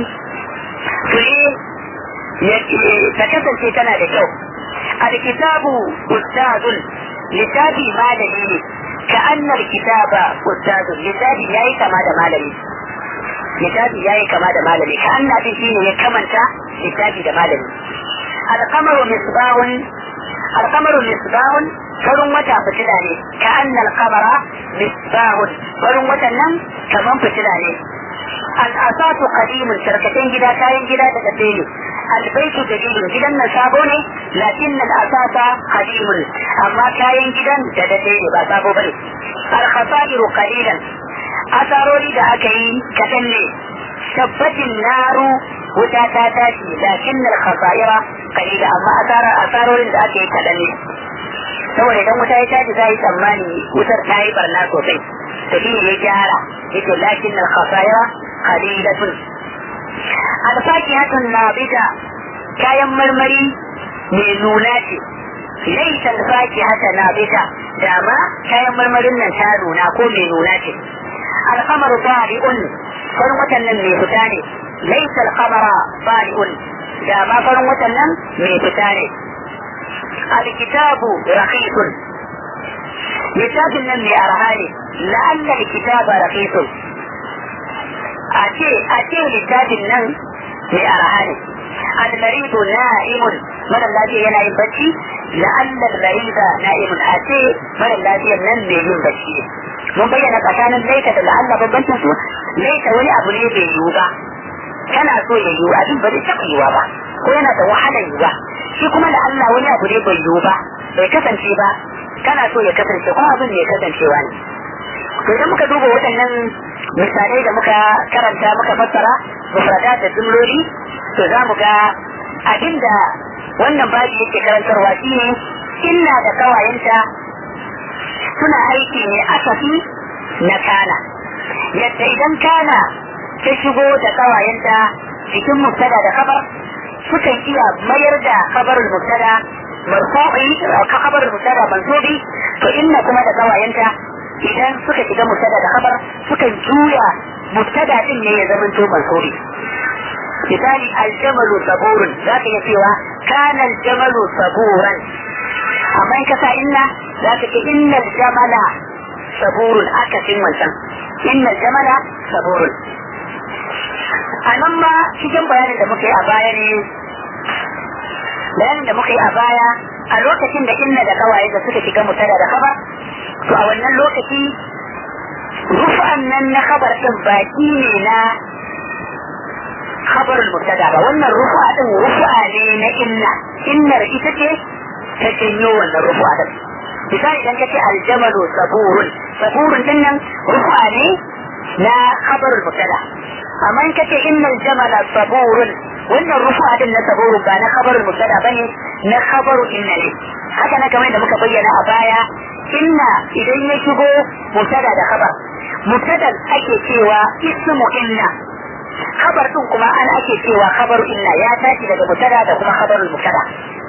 fure ta kasance tana da kyau alkitabu ustazun littafi malami ne ka annar kitaba ustazun littafi yayi kama da malami littafi yayi kama da malami ka anna din shine ya kamanta littafi da malami القمر مصباح القمر مصباح farin wata fitila ne ka annal kamara misbahun farin watan nan kaman fitila ne al'asatu qadimun tarkacen gida kayan gida da gabe ne albaitu jadidun gidan nan sabo ne lakin al'asata qadimun amma kayan gidan da dade ne ba sabo bane al-khasairu qalilan asarori da aka yi kadan ne tabbatin naru wuta ta tashi lakin al-khasaira qalila amma asara asarorin da aka yi kadan ne saboda idan wuta ya tashi za yi tsammani wutar ta yi barna sosai to shi ne ya gyara yake lakin al-khasaira qalilatun al-fakihatun nabita kayan marmari mai nuna ce laisa al-fakihata nabita dama kayan marmarin nan ta nuna ko mai nuna ce al-qamaru tari'un farin watan nan mai fita ne laisa al-qamara tari'un dama farin watan nan mai fita ne الكتاب رخيص littafin nan mai arha ne la'alla kitaba raqisun a ce a ce littafin nan mai arha ne al-maridu na'imun mara lafiya yana yin bacci la'alla al-marida na'imun a ce mara lafiya nan mai yin bacci ne mun bayyana tsakanin laita da la'alla bambancin su laita wani abu ne bai yiwu ba kana so ya yiwu abin ba zai taɓa yiwa ba ko yana da wahalar yiwa shi kuma da Allah wani abu ne bai yiwu ba bai kasance ba kana so ya kasance kuma abin ne kasancewa ne to idan muka duba waɗannan misalai da muka karanta muka fassara mufrada da jumloli to za mu ga abinda wannan babi yake karantarwa shine illa da kawayenta suna aiki ne asafi na kana yadda idan kana ta shigo da kawayenta cikin mubtada da kabar sukan iya mayar da kabarul mubtada marfu'i ka kabarul mubtada mansubi to inna kuma da kawayenta idan suka shiga mubtada da kabar sukan juya mubtada din ne ya zama to mansubi misali aljamalu saburun za ka iya cewa kana aljamalu saburan amma in ka sa inna za ka ce inna aljamala saburun akasin wancan inna aljamala saburun a nan ma cikin bayanin da muka yi a baya ne bayanin da muka yi a baya a lokacin da inna da kawaye da suka shiga mutada da kaba to a wannan lokaci rufa'an nan na kabar din baki ne na khabarul mubtada ba wannan rufa din rufa ne na inna innar ita ce ta janyo wannan rufa din misali idan kace aljamalu saburun saburun din nan rufa ne na khabarul mubtada amma in kace innal jamala saburun wannan rufa din na saburun ba na khabarul mubtada bane na khabaru inna ne haka na kamar da muka bayyana a baya inna idan ya shigo mubtada da khabar mubtada ake cewa ismu inna khabar din kuma an ake cewa khabaru inna ya tashi daga mubtada da kuma khabarul mubtada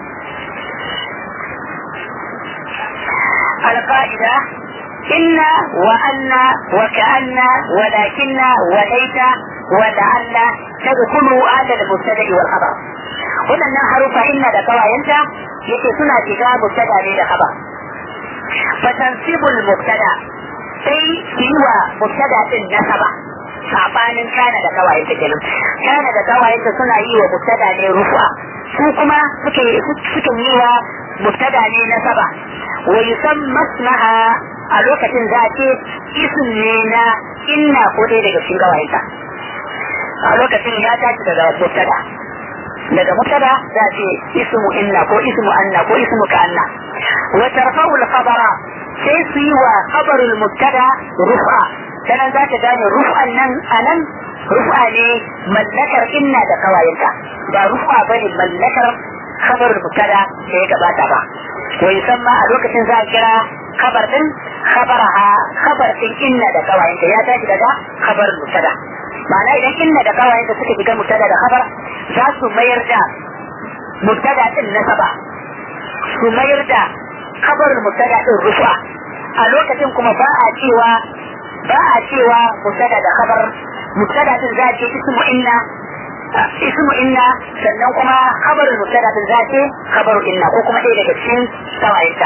القاعدة إن وأن وكأن ولكن وليت ولعل تدخل على المبتدأ والخبر waɗannan harufa inna da kawayenta yake suna shiga mubtada ne da khabar fatansibul mubtada sai su yi wa mubtada din nasaba sabanin kana da kawayenta kenan kana da kawayenta suna yi wa mubtada ne rufa su kuma suke suke yi wa mubtada ne nasaba wa yusamma ismaha a lokacin za a ce isim ne na inna ko dai daga cikin kawayenta a lokacin ya tashi daga mubtada daga mubtada za ce ismu inna ko ismu anna ko ismu ka anna wa tarfa'u al-khabara sai su yi wa khabarul mubtada rufa sanan za ka gane ruf'an nan anan rufa ne mallakar inna da kawayenta ba rufa bane mallakar khabarul mubtada da ya gabata ba wa yusamma a lokacin za a kira khabar din khabaraha khabar din inna da kawayenta ya tashi daga khabarul mubtada ma'ana idan inna da kawayen da suka shiga mubtada da khabar za su mayar da mubtada din nasaba su mayar da khabarul mubtada din rufa a lokacin kuma ba a cewa ba a cewa mubtada da khabar mubtada din za ce ismu inna ismu inna sannan kuma khabarul mubtada din za ce khabaru inna ko kuma ɗaya daga cikin kawayenta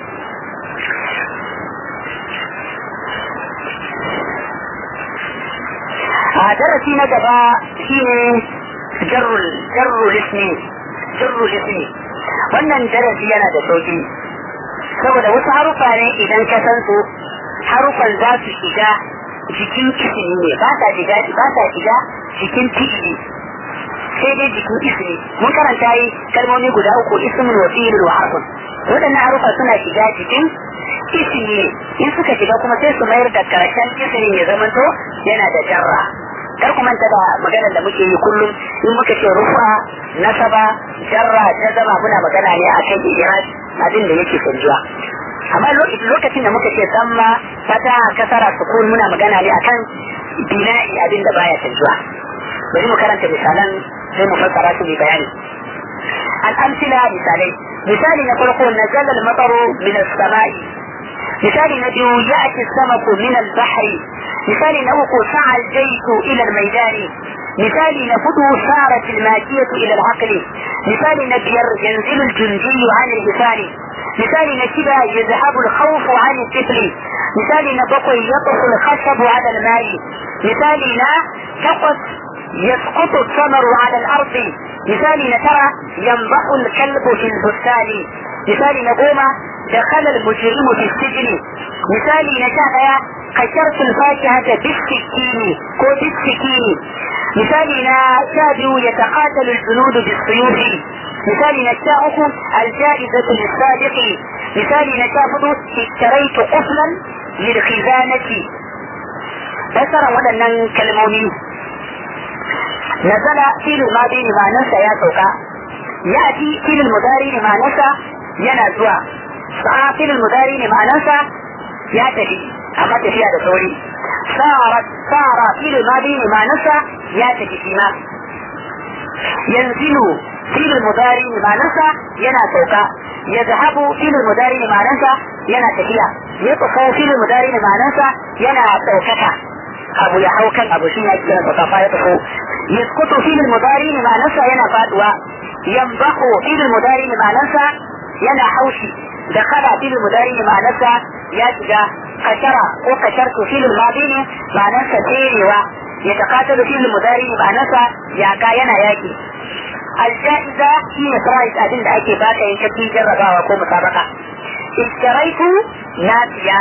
a darasi na gaba shine jarrul jarrul ismi jarrul ismi wannan darasi yana da sauki saboda wasu harufa ne idan ka san su harufan za su shiga jikin ismi ne ba sa shiga ba sa shiga jikin fi'ili sai dai jikin ismi mun karanta yi kalmomi guda uku ismin wa fi'il wa harfun waɗannan harufa suna shiga jikin ismi ne in suka shiga kuma sai su mayar da karshen ismin ya zamanto yana da jarra kar ku manta da maganar da muke yi kullum in muka ce rufa nasaba jarra jazama muna magana ne a kan iraj abin da yake canjuwa amma lokacin da muka ce samma fata kasara sukun muna magana ne akan bina'i abin da baya canjuwa bari mu karanta misalan sai mu fassara su bi bayani al'amsila misalai misali na farko nazala al-mataru min as-sama'i misali na biyu ya'ti as-samaku min al-bahri مثال نوق سعى الجيش إلى الميدان مثال نفد سارت الماكية إلى العقل مثال نبير ينزل الجندي عن الحصان مثال نشبة يذهب الخوف عن الطفل مثال نبقى يطف الخشب على الماء مثال نا تقص يسقط الثمر على الأرض مثال نترى ينبح الكلب في البستان مثال نقوم دخل المجرم في السجن مثال نشاء قشرت الفاكهة بالسكين كو بالسكين مثال شابه يتقاتل الجنود بالسيوف مثال نشاؤكم الجائزة للصادق مثال نشافض اشتريت قفلا للخزانة بسر ودنا كلموني نزل فيل الماضي لما نسى يا سوكا يأتي فيل المضاري لما نسى ينزوى سعى فيل المضاري لما نسى يا تفي أما تفيها دسوري صارت صار فيل الماضي لما نسى يا تفي فيما ينزل فيل المضاري لما نسى ينا سوكا يذهب فيل المضاري لما نسى ينا تفيها يطفو فيل المضاري لما نسى ينا سوكتا abu ya hau kan abu shine ake kiransa kafa ya tafi yaskutu fil mudari ne ma'anarsa yana faduwa yambahu fil mudari ne ma'anarsa yana haushi da kada fil mudari ne ma'anarsa ya shiga kashara ko kashartu fil madi ne ma'anarsa tserewa ya takatalu fil mudari ne ma'anarsa yaka yana yaki aljaiza shi ne price abin da ake baka yin kaci jarrabawa ko musabaka ishtaraitu nasiya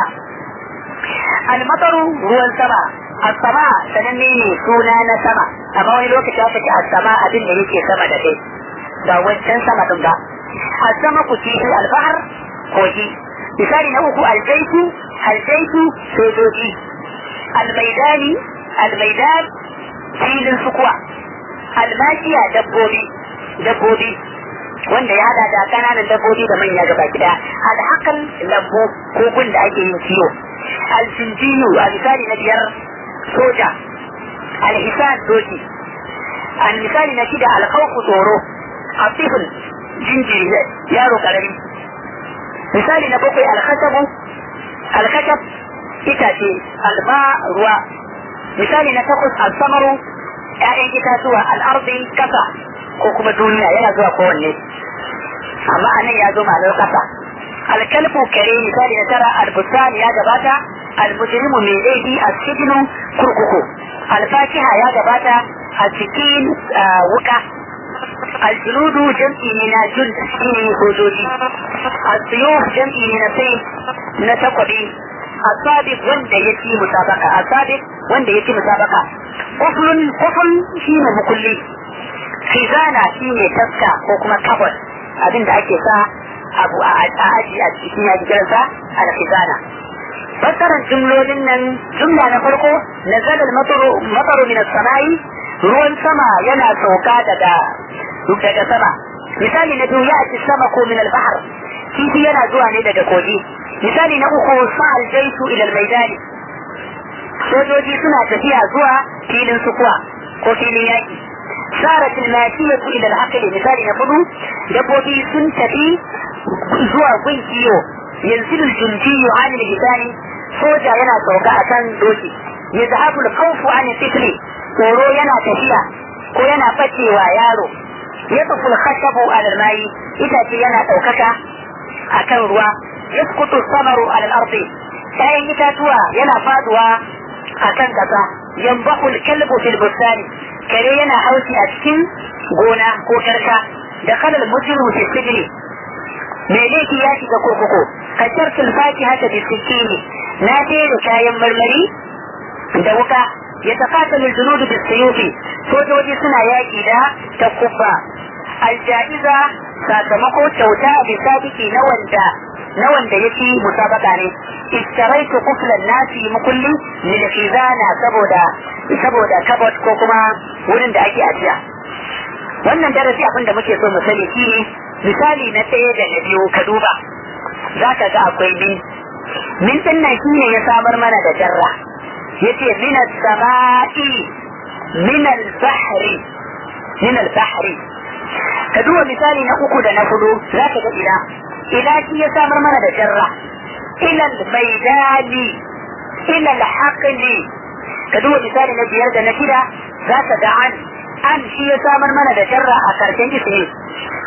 almataru ruwan sama asama sananne ne suna na sama amma wani lokaci aka ce asama abin da yake sama da kai ba wancan sama din ba asama ku ci albahar kogi misali na uku aljaitu aljaitu sojoji almaidani almaidan filin sukuwa almashiya dabbobi dabbobi wanda ya hada da kananan dabbobi da manya gaba gida alhakan lambu kogun da ake yin kiwo aljinjiyu a misali na biyar soja alhisan doki al misali na shida alkhawfu tsoro asifin jinjiri yaro karami misali na bakwai alkhasabu alkhashab itace alma ruwa misali na takwas alsamaru ƴaƴan itatuwa al'ardi kasa ko kuma duniya yana zuwa kowanne amma anan ya zo ma'anar kasa alkalbu kare misali na tara albusan ya gabata almujrimu mai laifi a cikin kurkuku alfakiha ya gabata a cikin wuka aljuludu jam'i ne na jul shine sojoji asiyuf jam'i ne na sai na takwabi asabiq wanda ya ci musabaka asabiq wanda ya ci musabaka kuflun kufun shine mukulli khizana shine taska ko kuma kabot abinda ake sa abu a aji a cikin yaji kiransa al-khizana fassarar jumlolin nan jumla na farko nazalal mataru mataru min as-sama'i ruwan sama yana sauka daga daga sama misali na biyu ya ci sama ko min al-bahr kifi yana zuwa ne daga kogi misali na uku sa'al jaitu ila al-maidani sojoji suna tafiya zuwa filin sukuwa ko filin yaki sarat al-mashiyatu ila al-aqli misali na hudu dabbobi sun tafi zuwa gun kiyo yanzu al-junjiyu an al-hisani soja yana sauka akan doki yazhabu al-khawfu an al-tifli tsoro yana tafiya ko yana bacewa yaro yaqfu al-khashabu ala al-ma'i itace yana daukaka akan ruwa yasqutu samaru ala al-ardi kayan itatuwa yana faduwa akan kasa yambahu al-kalbu fil bustani kare yana haushi a cikin gona ko karka da kalal mujrimu fi sijni me laifi ya shiga kurkuku kashar sulfaki haka bi sikini na jera kayan marmari da wuka ya tafatalu junudu bi suyufi sojoji suna yaki da takubba aljaiza sakamako kyauta bi sabiki na wanda na wanda yake musabaka ne istaraitu kuflan nasi mukulli lil khizana saboda saboda kabot ko kuma wurin da ake ajiya wannan darasi abin da muke so mu sani shine misali na ɗaya da na biyu ka duba za ka ga akwai min min din nan shine ya samar mana da jarra yace min as-sama'i min al-bahri min al-bahri ka duba misali na uku da na hudu za ka ga ila ila shi ya samar mana da jarra ila al-maidani ila al-haqli ka duba misali na biyar da na shida za ka ga an an shi ya samar mana da jarra a karshen ismi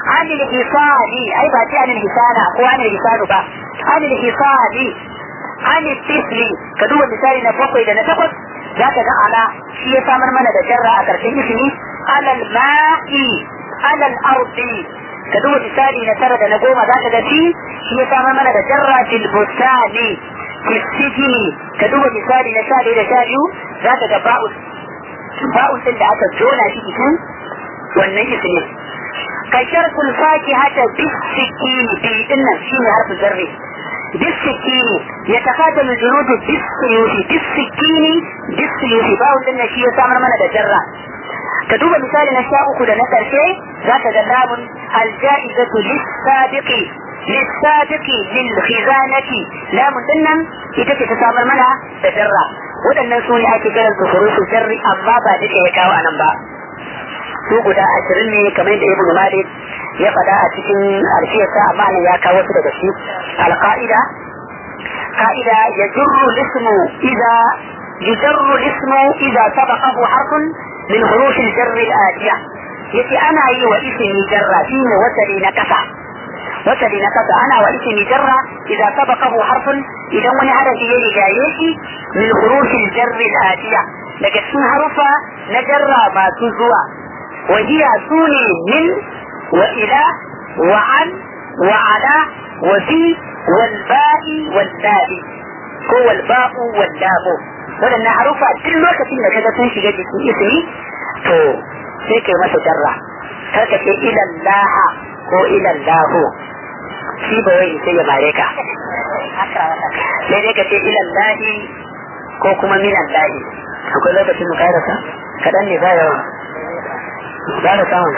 anil hisani ai ba ce anil hisana ko anil hisanu ba anil hisani anil tifli ka duba misali na bakwai da na takwas za ka ga ala shi ya samar mana da jarra a ƙarshen ismi alal ma'i alal ardi ka duba misali na tara da na goma za ka ga shi shi ya samar mana da jarra fil bustani fil sijini ka duba misali na sha da sha biyu za ka ga ba'u ba'u din da aka jona shi cikin wannan ismi ka sharkul fakihata bisikini bi dinnan shine harfu jarri بالسكين يتقاتل الجنود بالسيوف بالسكين بالسيوف باو لنا شيء سامر من الجرة كدوب مثال نشاء كل نكر شيء ذات جلاب الجائزة للسابق للسابق للخزانة لا مدنم إذا تسامر منها تجرة waɗannan su ne ake kiran su furusu sharri amma ba duka ya kawo anan ba su guda ashirin ne kamar da ibnu malik ya faɗa a cikin alfiyarsa amma nan ya kawo su daga shi alƙa'ida قائدة يجر الاسم إذا يجر الاسم إذا سبقه حرف من حروف الجر الآتية يتي أنا أي واسمي جر فيه وسلي نكسة وسلي نكسة أنا واسمي جر إذا سبقه حرف إذا وني حرف يلي جايشي من حروف الجر الآتية لكن حرف نجر ما تزوى وهي سوني من وإلى وعن وعلى وفي والباء والباء هو الباء واللام waɗannan harufa duk lokacin da kaga sun shiga jikin ismi to sai kai masa jarra kar ka ce ilan laha ko ilan lahu shi ba wai sai ya mare ka sai dai ka ce ilan lahi ko kuma minan lahi akwai lokacin mu kairasa kaɗan ne ba yawa ba da samun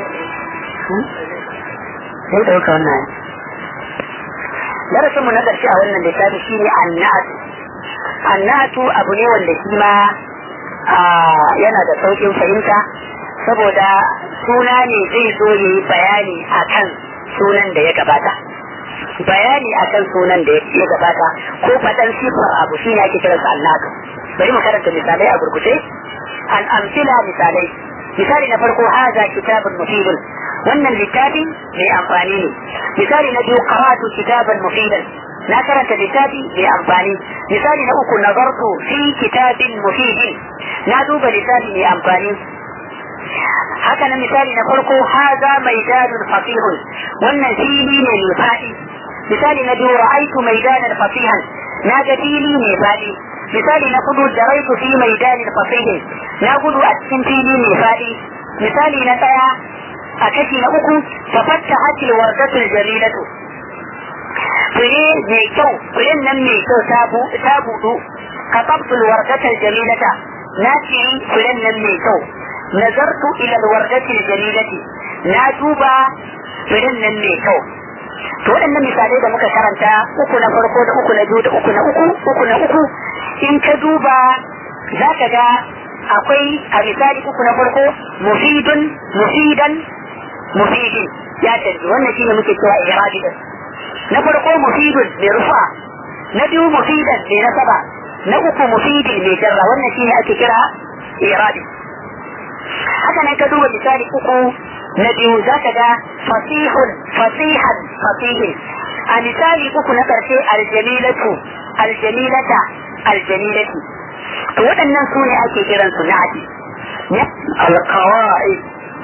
sai ɗauka wannan darasin mu na ƙarshe a wannan littafi shine annatu annatu abu ne wanda shi ma yana da sauƙin fahimta saboda suna ne zai zo ya yi bayani akan sunan da ya gabata bayani akan sunan da ya gabata ko faɗan sifar abu shine ake kiransa annatu bari mu karanta misalai a gurguje al'amfila misalai misali na farko haza kitabun mufidun wannan littafi mai amfani ne misali na biyu qara'atu kitaban mufidan na karanta littafi mai amfani misali na uku nazartu fi kitabin mufidin na duba littafi mai amfani haka na misali na farko haza maidanun fasihun wannan fili ne mai faɗi misali na biyu ra'aitu maidanan fasihan na ga fili mai faɗi misali na kudu daraitu fi maidanin fasihin na gudu a cikin fili mai faɗi misali na ɗaya a kashi na uku tafatta hakil wardatul jamilatu fure mai kyau furen nan mai kyau ta budu ka tabtul wardatul jamilata na ciri furen nan mai kyau nazartu ila wardatul jamilati na duba furen nan mai kyau to waɗannan misalai da muka karanta uku na farko da uku na biyu da uku na uku uku na uku in ka duba za ka ga akwai a misali uku na farko mufidun mufidan mufidin ya canji wannan shine muke cewa irabi din na farko mufidun mai rufa na biyu mufidan mai nasaba na uku mufidin mai jarra wannan shine ake kira irabi haka nan ka duba misali uku na biyu za ka ga fasihun fasihan fasihin a misali uku na karshe aljamilatu aljamilata aljanilati to waɗannan su ne ake kiran su na'ati alqawa'i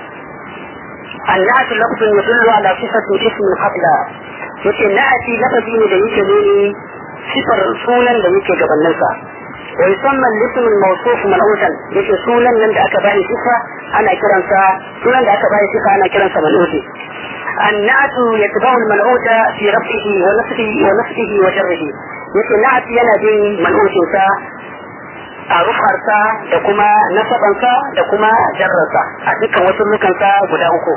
النعت لفظ يدل على صفة اسم قبل yace na'ati lafazi ne da yake nuni sifar sunan da yake gabaninsa wa yusamma al-ism al-mawsuf mal'utan yace sunan nan da aka bani sifa ana kiransa sunan da aka bani sifa ana kiransa mal'uti النعت يتبع المنعوت في رفعه ونفسه ونفسه وجره yake na'at yana bin man'utinsa a rufarsa da kuma nasabansa da kuma jarrarsa a dukkan wasu nukansa guda uku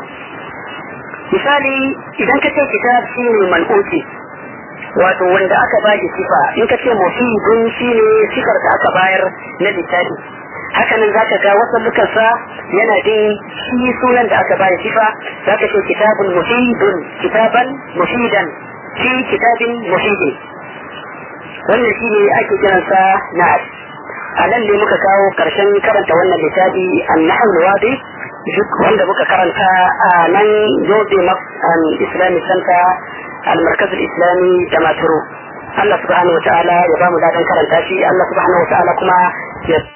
misali idan ka ce kitab shi ne man'uti wato wanda aka ba shi sifa in ka ce mufidun shi ne sifar da aka bayar na littafi hakanan za ka ga wasu nukansa yana bin shi sunan da aka bayar sifa za ka ce kitabun mufidun kitaban mufidan fi kitabin mufidin wannan shi ne ake kiransa na'at a nan ne muka kawo karshen karanta wannan littafi an-nahl wadi duk wanda muka karanta a nan yobe islamic center al-markaz islami da maturu Allah subhanahu wa ta'ala ya ba mu daɗin karanta shi Allah subhanahu wa ta'ala kuma ya